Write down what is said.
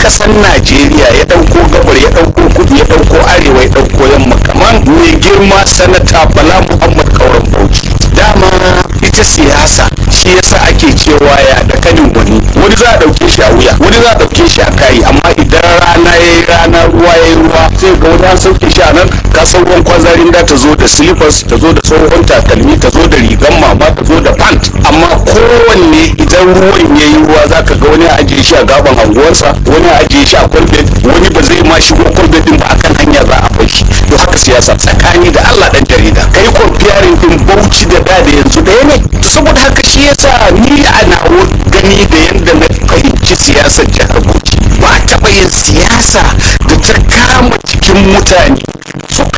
ƙasar najeriya ya ɗauko gabar ya ɗauko kudu ya ɗauko arewa ya ɗauko yamma kaman mai girma sanata bala muhammad kauran bauchi dama ita siyasa shi yasa ake cewa ya da kanin wani wani za a ɗauke shi a wuya wani za a ɗauke shi a kayi amma idan rana ya yi rana ruwa ya yi ruwa sai ga wani an sauke shi a nan ka san ruwan kwazarin da ta zo da slippers ta zo da tsohon takalmi ta zo da rigan mama ta zo da pant amma kowanne idan ruwan ya yi ruwa za ka ga wani a ajiye shi a gaban anguwarsa wani a ajiye shi a kwalbet wani ba zai ma shigo kwalbet din ba akan hanya za a bar shi to haka siyasa tsakani da Allah dan jarida kai comparing din Bauchi da da da yanzu ɗaya ne to saboda haka shi yasa ni a nawo gani da yanda na fahimci siyasar jihar Bauchi ba a taɓa yin siyasa da ta kama cikin mutane suka